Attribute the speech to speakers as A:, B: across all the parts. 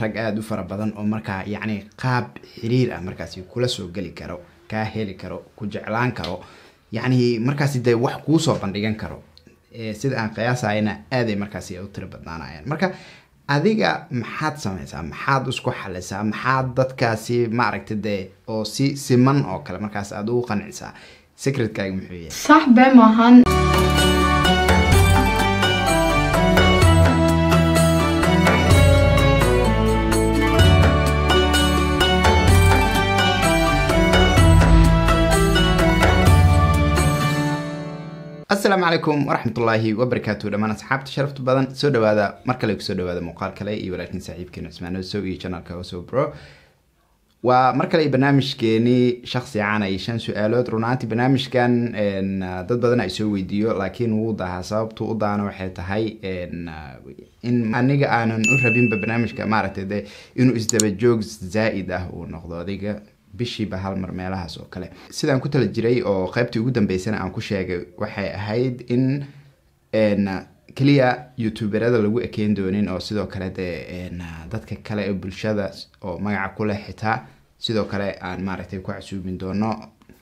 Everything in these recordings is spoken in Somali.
A: rag aada u fara badan oo markaa yacni qaab xiriir ah markaasi kula soo geli karo kaa heli karo ku jeclaan karo yacni markaasi dee wax kuusoo bandhigan karo sida aan qiyaasayana aaday markaasi u tiro badnaanayaan marka adiga maxaad samaysaa maxaad isku xalisaa maxaad dadkaasi maaragta dee oo si siman oo kale markaas aada ugu qancisaa secretkaaga muxuu yahay
B: sax bee maahan
A: asalaamu calaykum waraxmatullaahi wabarakaatu dhammaan asxaabta sharafta badan soo dhawaada mar kale kusoo dhawaada muuqaal kale iyo walaalkiin saaxiibkeena cusmaan osow iyo janalka osow bro waa mar kale barnaamijkeenii shaksi caan ay shan su-aalood runaantii barnaamijkan dad badan ay soo weydiiyo laakiin wuu dahaa sababtu u daana waxay tahay in aniga aanan u rabinba barnaamijka maaragtay de inuu isdabajoog zaa-id ah uu noqdo adiga bishiiba hal mar meelahaas oo kale sidaan ku tala jiray oo qeybtii ugu dambeysana aan ku sheegay waxay ahayd in keliya youtuberada lagu ekeyn doonin oo sidoo kale dee dadka kale ee bulshada oo magaca kuleh xitaa sidoo kale aan maaragtay ku casuubin doono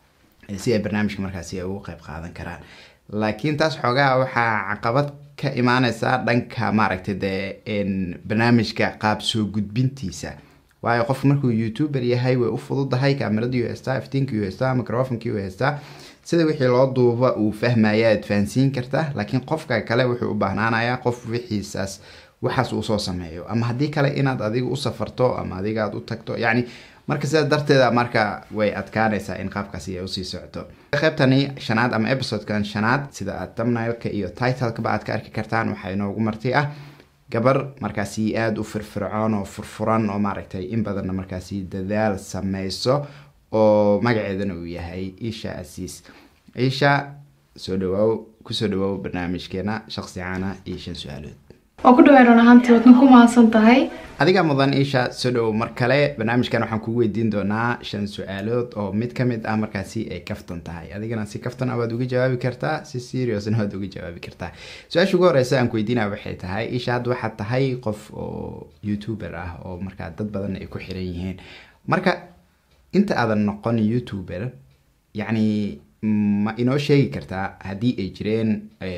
A: si ay barnaamijka markaasi ay ugu qeyb qaadan karaan laakiin taas xoogaa waxaa caqabad ka imaaneysa dhanka maaragtay dee barnaamijka qaab soo gudbintiisa waayo qof markuu youtuber yahay way u fududahay kaameradii u haystaa iftiinkii u haystaa microfonkii u haystaa sida wixii loo duuba uu fahmaya aad fahansiin kartaa laakiin qofka kale wuxuu u baahnaanayaa qof wixiisaas waxaas uu soo sameeyo ama haddii kale inaad adiga u safarto ama adiga aad u tagto yacni marka sidaas darteeda marka way adkaanaysaa in qaabkaasi ay usii socoto qeybtani shanaad ama episodekan shanaad sida aad thumbnailka iyo titlekaba aad ka arki kartaan waxaa inoogu marti ah gabar markaasi aada u firfircoon oo furfuran oo maaragtay in badanna markaasi dadaal sameyso oo magaceedana uu yahay isha asiis isha soo dhawaaw kusoo dhawaaw barnaamijkeena shaksi caana iyo shan su-aalood
B: waa ku dhawaa run ahaantii waadna ku mahadsan tahay
A: adiga mudan isha soo dhowow mar kale barnaamijkan waxaan kugu weydiin doonaa shan su-aalood oo mid ka mid ah markaasi ay kaftan tahay adigana si kaftan ah waad uga jawaabi kartaa si seriosna waad uga jawaabi kartaa su-aasha ugu horeysa aan ku weydiinaya waxay tahay isha hadda waxaad tahay qof oo youtuber ah oo markaa dad badan ay ku xiran yihiin marka inta aadan noqon youtuber yacni ma inoo sheegi kartaa haddii ay jireen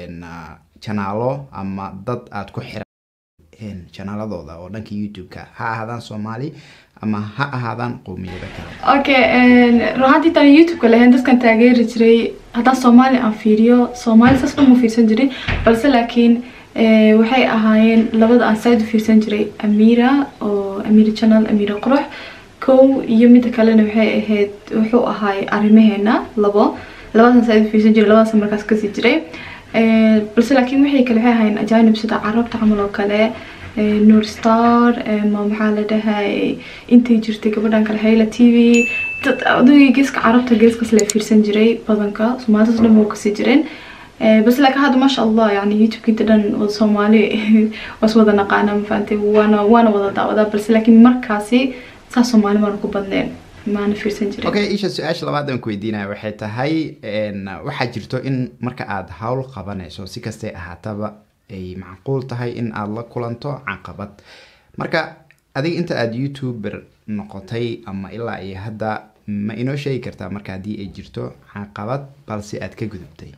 A: janaalo ama dad aada ku xiran janaaladooda oo dhanka youtube-ka ha ahaadaan soomaali ama ha ahaadaan qowmiyado kale
B: okay run ahaantii taan youtube-ka lahayn dadkan taageeri jiray haddaan soomaali aan fiiriyo soomaali saas uma fiirsan jirin balse laakiin waxay ahaayeen labada aan side u fiirsan jiray amira oo amira channel amira qurux kow iyo midda kalena waxay ahayd wuxuu ahaay arrimaheena labo labadaas side u fiirsan jiray labadaas markaas kasii jiray balse laakiin waxay kale waxay ahaayeen ajaanib sida carabta camal oo kale nur star ma maxaa la dhahay intay jirtay gabadhan kale hayla t v dad aduga geeska carabta geeskaas la fiirsan jiray badanka soomaalitaas dhan waa kasii jireen bas laakiin hadda maasha allah yani youtube inta dhan wada soomaali waas wada naqaana mafahantay waana waana wada daawadaa balse laakiin markaasi saas soomaali maana ku badneen maana fiirsan jirin
A: okay isha su-aasha labaad aan ku weydiinaya waxay tahay waxaa jirto in marka aada hawl qabanayso si kastay ahaataba ay macquul tahay in aada la kulanto caqabad marka adiga inta aada youtuber noqotay ama ilaa iyo hadda ma inoo sheegi kartaa marka haddii ay jirto caqabad balse aada ka gudubtay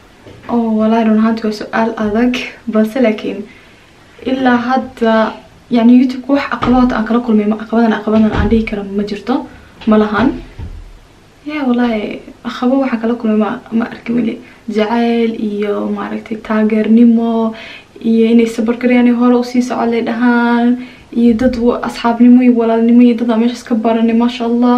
B: oo walahi run ahaanti waa su-aal adag balse laakiin ilaa hadda yani youtube-ka wax caqabad aan kala kulmay caqabadan caqabadan aan dhihi kara ma jirto ma lahan ya wallaahi aqabo waxaa kala kulmay ma ma arki weli jacayl iyo maaragtay taageernimo iyo inay sabarkaryaani hore usii socodlay dhahaan iyo dad asxaabnimo iyo walaalnimo iyo dad aan meeshaas ka baranay maasha allah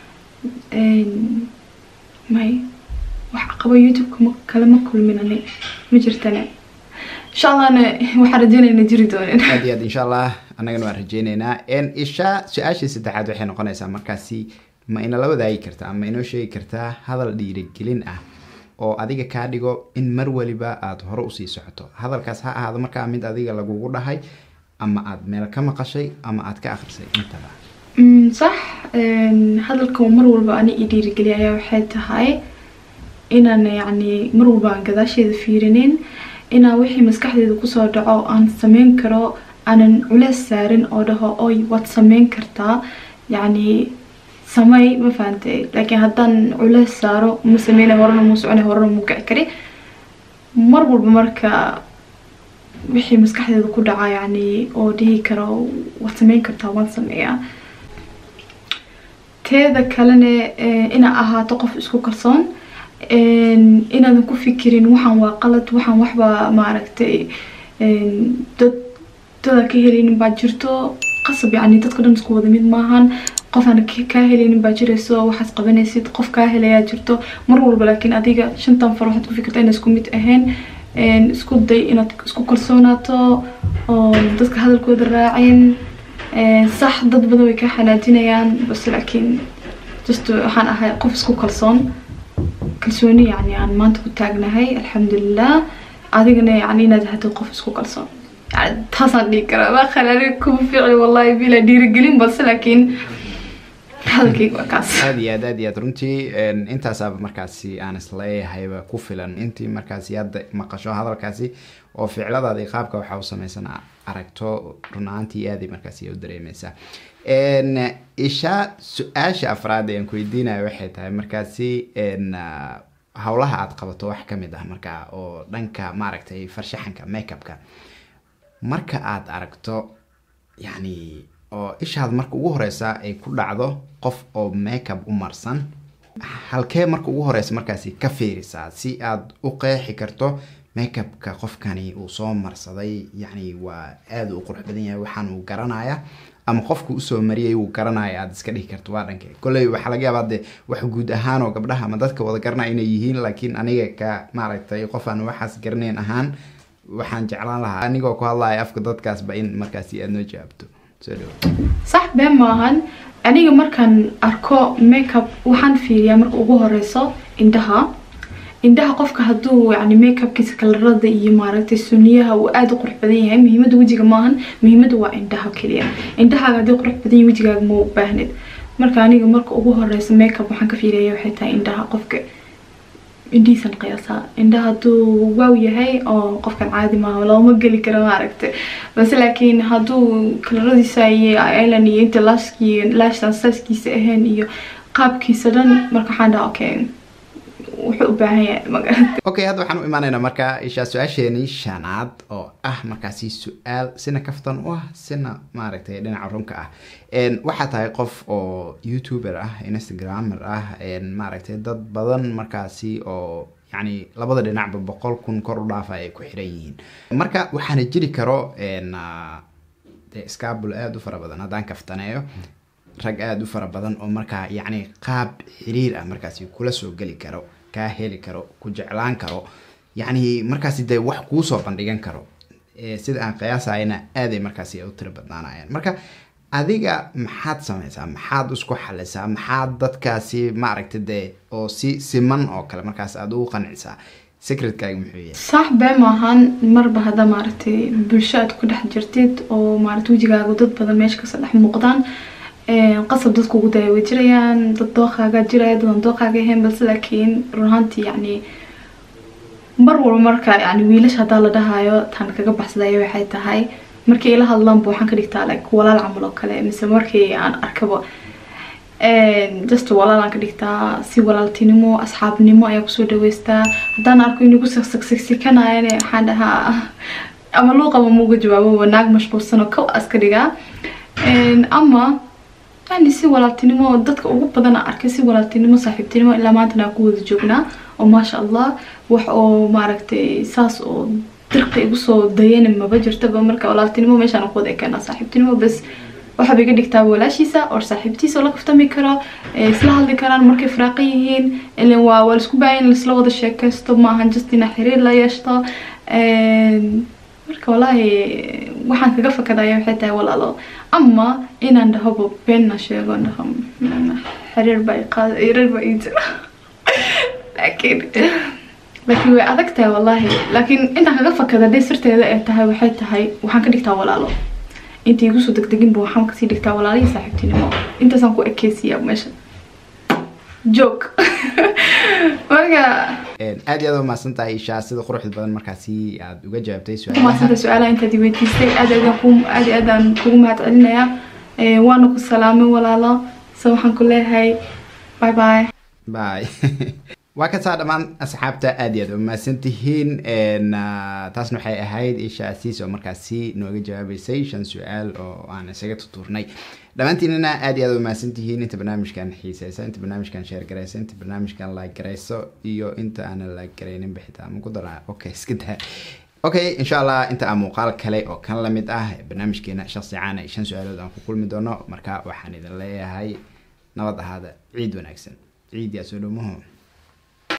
B: may wax caqabo youtube-ka ma kale ma kulmin ani ma jirtane insha allahna waxaan rajeynayna jiri doonin
A: aad iyo aad insha allah annagana waan rajeyneynaa isha su-aashii saddexaad waxay noqonaysaa markaasi ma inala wadaagi kartaa ama inoo sheegi kartaa hadal dhiirigelin ah oo adiga kaa dhigo in mar waliba aada hore usii socoto hadalkaas ha ahaado markaa mid adiga lagugu dhahay ama aada meel ka maqashay ama aada ka akrisay intaba
B: sax hadalka mar walba ani i dhiirigeliya ayaa waxay tahay inaan yacni mar walba aan gadaasheeda fiirinin inaan wixii maskaxdeeda kusoo dhaco aan sameyn karo aanan culeys saarin oo dhaho oy waad sameyn kartaa yacni samey ma fahantay laakiin haddaan culeys saaro ma sameynay horena muu soconay horena muu kici kari mar walba marka wixii maskaxdeeda ku dhaca yacni oo dhihi karo waad sameyn kartaa waan sameeyaa teeda kalena inaad ahaato qof isku kalsoon inaadan ku fikirin waxaan waa qalad waxaan waxba maaragtay dad dada ka heleynin baa jirto qasab yacni dadka dhan isku wada mid maahan qof aan kaa heleynin baa jirayso waxaad qabanaysid qof kaa helayaa jirto mar walba laakiin adiga shantan far waxaad ku fikirta inaa isku mid ahayn isku day inaad isku kalsoonaato oo dadka hadalkooda raacin sax dad badan way kaa xanaajinayaan bas laakiin just waxaan ahay qof isku kalsoon kalsooni yacni aan maanta ku taagnahay alxamdulilah adigana yacni inaad ahaatid qof isku kalsoon yani taasaan dhihi karaa waa khalaali kuma fiicli wallahi bila dhiirigelin balse laakiin hadalkayga waa kaas
A: aada iyo aad aad iyo aad runtii intaasaaba markaasi aan isleeyahayba ku filan intii markaasi hadda maqasho hadalkaasi oo ficladaada iyo qaabka waxaa u sameysan aragto run ahaantii aaday markaasi u dareemeysaa isha su-aasha afraad ee aan ku weydiinayo waxay tahay markaasi howlaha aada qabato wax kamid ah markaa oo dhanka maaragtay farshaxanka makeupka marka aada aragto yacni oo ishaad marka ugu horeysa ay ku dhacdo qof oo makeup u marsan halkee marka ugu horeysa markaasi ka fiirisaa si aada u qeexi karto makeupka qofkani uu soo marsaday yacni waa aada u qurux badan yahay waxaan uu garanaya ama qofku usoo mariyay uu garanaya aada iska dhihi karto waa dhanke kolley waxaa laga yaabaa de wax guud ahaan oo gabdhaha ama dadka wada garanaya inay yihiin laakiin aniga ka maaragtay qof aan waxaas garanayn ahaan waxaan jeclaan lahaa anigoo ku hadlaya afka dadkaasba in markaasi aada noo jawaabto soo dhawo
B: sax been maahan aniga markaan arko makeup waxaan fiiriyaa marka ugu horeyso indhaha indhaha qofka hadduu yani makeupkiisa kalarada iyo maaragtay suniyaha uu aada u qurux badan yahay muhiimada wejiga maahan muhiimada waa indhaha keliya indhahaaga haddii qurux badan yahay wejigaaga ma u baahnid marka aniga marka ugu horeysa makeup waxaan ka fiiriyaya waxay tahay indhaha qofka indhihiisan qiyaasaa indhaha hadduu waaw yahay oo qofkan caadi maaha looma geli karo maaragtay balse laakiin hadduu kalaradiisa iyo island iyo inta lashki lashtan saaskiisa ahayn iyo qaabkiisa dhan marka waxaan dhaha okay wuxuu u baahan yahay magarata
A: okay hadda waxaan u imaaneynaa markaa ishaa su-aasheenii shanaad oo ah markaasi su-aal sina kaftan u ah sina maaragtay dhinaca runka ah waxaa tahay qof oo youtuber ah instagramer ah maaragtay dad badan markaasi oo yacni labada dhinacba boqol kun kor u dhaafa ay ku xiran yihiin marka waxaana jiri karo de scabul aada u fara badan haddaan kaftaneeyo rag aada u fara badan oo markaa yacni qaab xiriir ah markaasi kula soo geli karo kaa heli karo ku jeclaan karo yacni markaasi dee wax kuusoo bandhigan karo sida aan qiyaasayna aaday markaasi u tiro badnaanayaan marka adiga maxaad sameysaa maxaad isku xalisaa maxaad dadkaasi maaragta dee oo si siman oo kale markaas aada ugu qancisaa secretkaaga muxuu yahay
B: sax been maahan marba hadda maaragtay bulsho aad ku dhex jirtid oo maaragta wejigaaga dad badan meesha kasoo dhex muuqdaan qasab dadku ugu daya way jirayaan dad dooqaaga jiraya dadan dooqaaga ahayn balse laakiin run ahaantii yacni mar walba marka yani wiilasha haddaa la dhahayo taan kaga baxsadaya waxay tahay markii ila hadlaanba waxaan ka dhigtaa like walaal camal oo kale mise markii aan arkaba just walaalaan ka dhigtaa si walaaltinimo asxaabnimo ayaa kusoo dhaweystaa haddaan arko inuu ku saksaksikanayane waxaan dhahaa ama luuqaba muuga jawaabo naag mashquulsan oo kow aska dhigaa ama yani si walaaltinimo dadka ugu badan aan arkay si walaaltinimo saaxiibtinimo ilaa maantana aan ku wada joognaa oo maasha allah wax oo maaragtay saas oo dirqa igu soo dayana maba jirtaba marka walaaltinimo meeshaan ku wada ekeenaa saaxiibtinimo bas waxaa iga dhigtaa walaashiisa oo saaxiibtiisa oo la kaftami karo isla hadli karaan markay firaaqan yihiin ilan waa waa laisku baahan laisla wada sheekaysto maahan just inaa xiriir la yeeshto marka wallaahi waxaan kaga fakadaya waxay tahay walaalo ama inaan dhahoba beenna sheego dhaho xiriir baa qaad xiriir baa ii jira laakiin laakiin way adag tahay wallaahi laakiin intaan kaga fakada dee sirteeda ay tahay waxay tahay waxaan ka dhigtaa walaalo inta igu soo degdeginba waxaan kasii dhigtaa walaalihii saaxiibtinimo intaasaan ku ekeysiyaa meesha joog marka
A: aad iyo aad u mahadsan tahay ishaa sida quruxda badan markaasi aad uga jawaabtay
B: maasanta su-aalaha intaad weydiistay aad aad ku aad aad aan kugu mahad celinayaa waana ku salaamay walaalo so waxaan ku leeyahay bye bye
A: bye waa kasaa dhammaan asxaabta aad iyo aad u mahadsan tihiin taasna waxay ahayd isha asiis oo markaasi nooga jawaabeysay shan su-aal oo aan isaga tutuurnay dhammaantiinana aad iyo aad u mahadsan tihiin inta barnaamijkan xiiseysa inta barnaamijkan sheer garaysa inta barnaamijkan like garayso iyo inta aanan like garayninba xitaa ma ku daraa okay iska daa okay insha allah inta aan muuqaal kale oo kan lamid ah barnaamijkeena shaqsi caan ay shan su-aalood aan ku kulmi doono marka waxaan idin leeyahay nabad ahaada ciid wanaagsan ciid yaa soo dhow maho